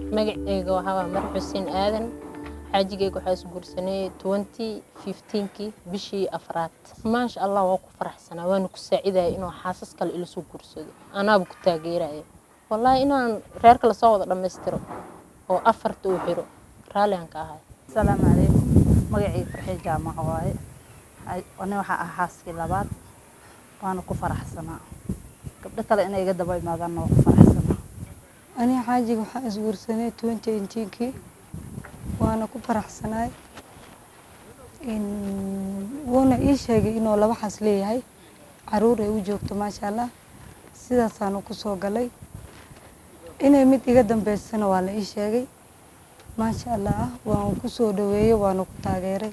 magaceyga waxaa waa mar xuseen aadan xaajigeyga waxaa isguursanay twenty fifteenkii bishii afraad maasha allah waa ku faraxsanaa waana ku saacidaya inuu xaasas kale ila soo guursado anaaba ku taageeraya wallaahi inaan reerka lasoo wada dhammaystiro oo afarta uu xiro raalligan ka ahay asalaamu calaykum magacii farxii jaamaco waaye ani waxaa ah xaaskii labaad waana ku faraxsanaa gabdho kale inay iga daba imaadaanna waa ku faraxsanaa aniga xaajiga waxaa isguursanay twenty eighteenkii waana ku faraxsanaay wuuna ii sheegay inuu laba xas leeyahay caruur ay u joogto maasha allah sidaasaanu ku soo galay inay mid iga dambeysana waa la ii sheegay maasha allah waan ku soo dhaweeyey waana ku taageeray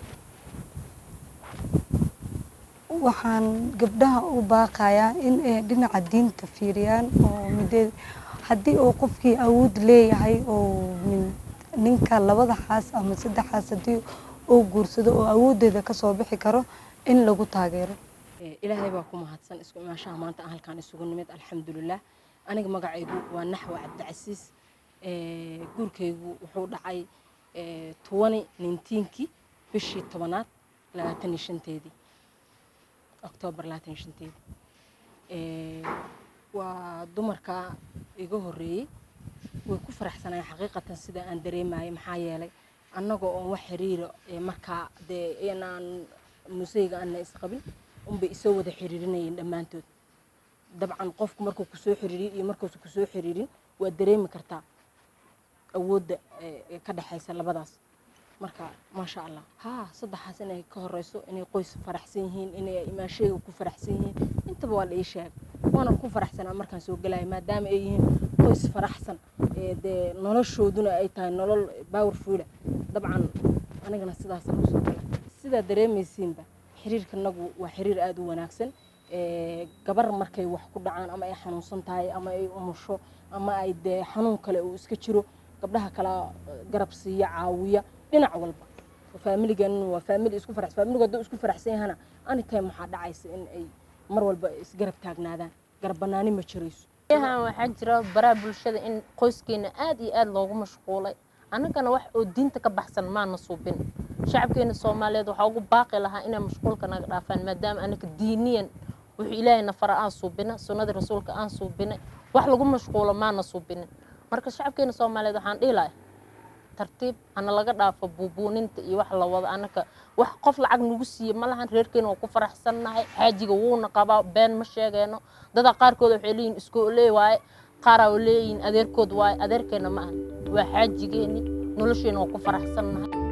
waxaan gabdhaha u baaqayaa in ay dhinaca diinta fiiriyaan oo mideed haddii uu qofkii awood leeyahay oo ninka labada xaas ama saddex xaas haddii uu guursado oo awooddeeda kasoo bixi karo in lagu taageero ilaahay baa ku mahadsan isku imaashaha maanta aan halkaan isugu nimid alxamdulilah aniga magacaygu waa naxwa cabdicasiis guurkaygu wuxuu dhacay tobani nintiinkii bishii tobanaad labaatan iyo shanteedii oktoobar labaatan iyo shanteedii waa dumarka iga horreeyey way ku faraxsanayeen xaqiiqatan sida aan dareemayay maxaa yeelay annagoo oon wax xiriira markaa dee inaan museyga aana isqabin unbay isoo wada xiriirinayeen dhammaantood dabcan qofku markuu kusoo xiriiriyo iyo markuusa kusoo xiriirin waa dareemi kartaa awoodda ka dhexaysa labadaas marka maasha allah haa saddexaas inay ka horeyso inay qoys faraxsan yihiin inay imaasheyga ku faraxsan yihiin intaba waa la ii sheegay waana ku faraxsanaa markaan soo gelaya maadaama ay yihiin qoys faraxsan dee noloshooduna ay tahay nolol powerfuula dabcan anigana sidaasaan usoo galay sidaa dareemaysiinba xiriirkanagu waa xiriir aada u wanaagsan gabar markay wax ku dhacaan ama ay xanuunsan tahay ama ay umusho ama ay dee xanuun kale uu iska jiro gabdhaha kala garab siiya caawiya dhinac walba faamiligan waa faamili isku farax faamiligu hadduu isku faraxsan yahana anytime waxaa dhacaysa in ay mar walba isgarab taagnaadaan garab banaani ma jirayso yahan waxaa jira baraha bulshada in qoyskeena aad iyo aad loogu mashquulay annagana wax oo diinta ka baxsan maana suubin shacabkeena soomaaliyeed waxaa ugu baaqi lahaa inay mashquulka naga dhaafaan maadaama anaga diiniyan wuxuu ilaahayna fara aan suubina sunnadii rasuulka aan suubinay wax lagu mashquulo maana suubinin marka shacabkeena soomaaliyeed waxaan dhihi lahay tartiib hana laga dhaafo buubuuninta iyo wax la wado anaka wax qof lacag nagu siiye ma lahan reerkeena waa ku faraxsannahay xaajiga wuuna qabaa been ma sheegeyno dada qaarkood waxay leeyihin iskoolee waaye qaaraa leeyihin adeerkood waaye adeerkeena ma ahan waa xaajigeeni nolosheena waa ku faraxsannahay